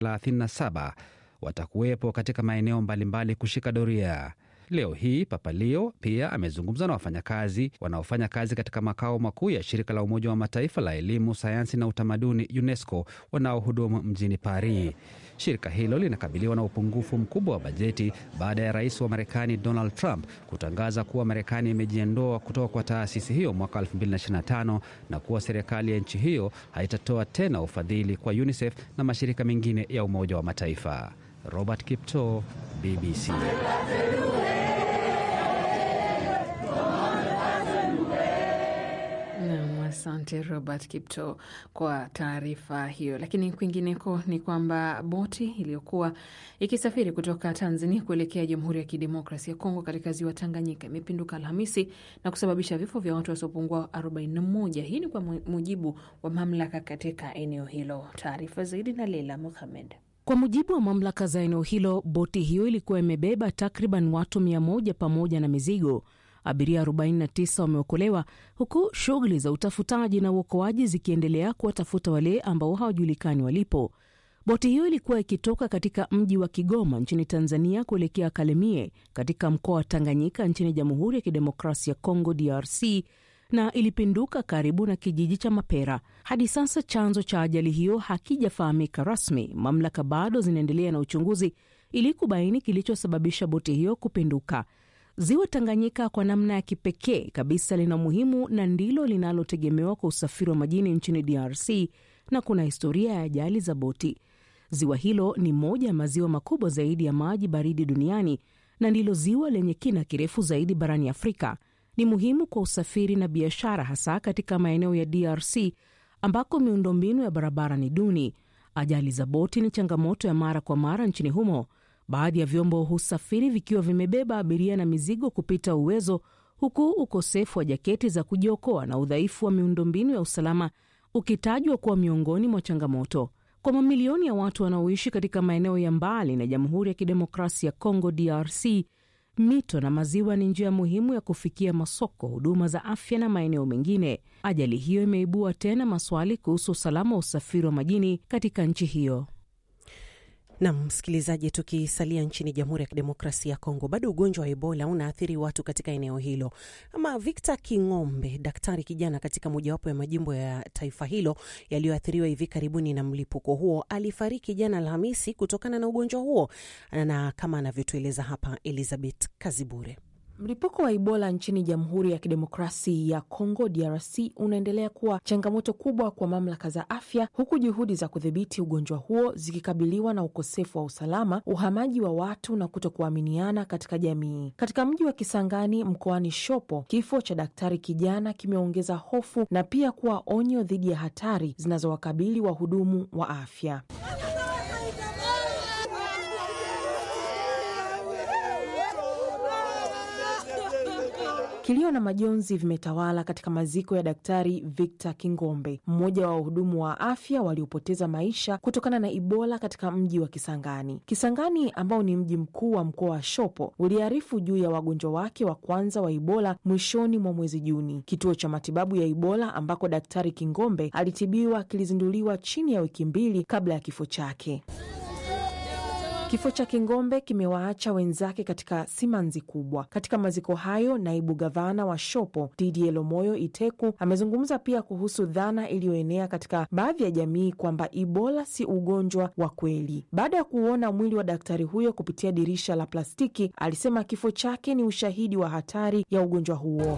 37 watakuwepo katika maeneo mbalimbali kushika doria. Leo hii Papa Leo pia amezungumza na wafanyakazi wanaofanya kazi katika makao makuu ya shirika la Umoja wa Mataifa la elimu, sayansi na utamaduni UNESCO wanaohudumu mjini Paris. Shirika hilo linakabiliwa na upungufu mkubwa wa bajeti baada ya rais wa Marekani Donald Trump kutangaza kuwa Marekani imejiondoa kutoka kwa taasisi hiyo mwaka 2025 na kuwa serikali ya nchi hiyo haitatoa tena ufadhili kwa UNICEF na mashirika mengine ya Umoja wa Mataifa. Robert Kipto, BBC. Asante Robert Kipto kwa taarifa hiyo. Lakini kwingineko ni kwamba boti iliyokuwa ikisafiri kutoka Tanzania kuelekea Jamhuri ya Kidemokrasi ya Kongo katika ziwa Tanganyika imepinduka Alhamisi na kusababisha vifo vya watu wasiopungua 41. Hii ni kwa mujibu wa mamlaka katika eneo hilo. Taarifa zaidi na Leila Muhamed. Kwa mujibu wa mamlaka za eneo hilo, boti hiyo ilikuwa imebeba takriban watu 100 pamoja na mizigo. Abiria 49 wameokolewa huku shughuli za utafutaji na uokoaji zikiendelea kuwatafuta wale ambao hawajulikani walipo. Boti hiyo ilikuwa ikitoka katika mji wa Kigoma nchini Tanzania kuelekea Kalemie katika mkoa wa Tanganyika nchini Jamhuri ya Kidemokrasia ya Kongo, DRC, na ilipinduka karibu na kijiji cha Mapera. Hadi sasa chanzo cha ajali hiyo hakijafahamika rasmi. Mamlaka bado zinaendelea na uchunguzi ili kubaini kilichosababisha boti hiyo kupinduka. Ziwa Tanganyika kwa namna ya kipekee kabisa lina umuhimu na ndilo linalotegemewa kwa usafiri wa majini nchini DRC na kuna historia ya ajali za boti. Ziwa hilo ni moja ya maziwa makubwa zaidi ya maji baridi duniani na ndilo ziwa lenye kina kirefu zaidi barani Afrika. Ni muhimu kwa usafiri na biashara, hasa katika maeneo ya DRC ambako miundombinu ya barabara ni duni. Ajali za boti ni changamoto ya mara kwa mara nchini humo. Baadhi ya vyombo husafiri vikiwa vimebeba abiria na mizigo kupita uwezo, huku ukosefu wa jaketi za kujiokoa na udhaifu wa miundombinu ya usalama ukitajwa kuwa miongoni mwa changamoto. Kwa mamilioni ya watu wanaoishi katika maeneo ya mbali na Jamhuri ya Kidemokrasia ya Kongo, DRC, mito na maziwa ni njia muhimu ya kufikia masoko, huduma za afya na maeneo mengine. Ajali hiyo imeibua tena maswali kuhusu usalama wa usafiri wa majini katika nchi hiyo. Nam msikilizaji, tukisalia nchini Jamhuri ya Kidemokrasia ya Kongo, bado ugonjwa wa Ebola unaathiri watu katika eneo hilo. Ama Victor King'ombe, daktari kijana katika mojawapo ya majimbo ya taifa hilo yaliyoathiriwa hivi karibuni na mlipuko huo, alifariki jana Alhamisi kutokana na ugonjwa huo, na kama anavyotueleza hapa Elizabeth Kazibure. Mlipuko wa Ebola nchini Jamhuri ya Kidemokrasi ya Kongo, DRC, unaendelea kuwa changamoto kubwa kwa mamlaka za afya, huku juhudi za kudhibiti ugonjwa huo zikikabiliwa na ukosefu wa usalama, uhamaji wa watu na kutokuaminiana katika jamii. Katika mji wa Kisangani mkoani Shopo, kifo cha daktari kijana kimeongeza hofu na pia kuwa onyo dhidi ya hatari zinazowakabili wahudumu wa afya. Kilio na majonzi vimetawala katika maziko ya Daktari Victor Kingombe, mmoja wa wahudumu wa afya waliopoteza maisha kutokana na Ebola katika mji wa Kisangani. Kisangani ambao ni mji mkuu wa mkoa wa Shopo uliarifu juu ya wagonjwa wake wa kwanza wa Ebola mwishoni mwa mwezi Juni. Kituo cha matibabu ya Ebola ambako Daktari Kingombe alitibiwa kilizinduliwa chini ya wiki mbili kabla ya kifo chake. Kifo cha Kingombe kimewaacha wenzake katika simanzi kubwa. Katika maziko hayo, naibu gavana wa Shopo Didier Lomoyo Iteku amezungumza pia kuhusu dhana iliyoenea katika baadhi ya jamii kwamba Ebola si ugonjwa wa kweli. Baada ya kuuona mwili wa daktari huyo kupitia dirisha la plastiki, alisema kifo chake ni ushahidi wa hatari ya ugonjwa huo.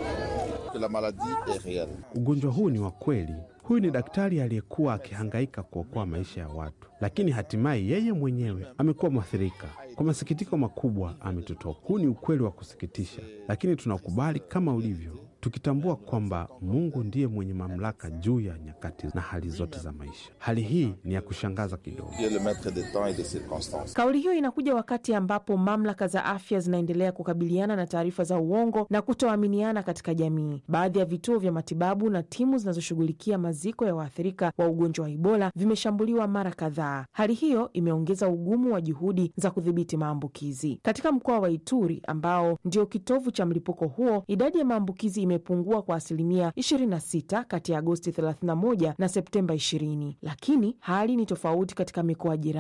Ugonjwa huu ni wa kweli. Huyu ni daktari aliyekuwa akihangaika kuokoa maisha ya watu, lakini hatimaye yeye mwenyewe amekuwa mwathirika. Kwa masikitiko makubwa, ametutoka. Huu ni ukweli wa kusikitisha, lakini tunakubali kama ulivyo, tukitambua kwamba Mungu ndiye mwenye mamlaka juu ya nyakati na hali zote za maisha. Hali hii ni ya kushangaza kidogo. Kauli hiyo inakuja wakati ambapo mamlaka za afya zinaendelea kukabiliana na taarifa za uongo na kutoaminiana katika jamii. Baadhi ya vituo vya matibabu na timu zinazoshughulikia maziko ya waathirika wa ugonjwa wa Ebola vimeshambuliwa mara kadhaa. Hali hiyo imeongeza ugumu wa juhudi za kudhibiti maambukizi katika mkoa wa Ituri ambao ndio kitovu cha mlipuko huo. Idadi ya maambukizi imepungua kwa asilimia 26 kati ya Agosti 31 na Septemba 20, lakini hali ni tofauti katika mikoa jirani.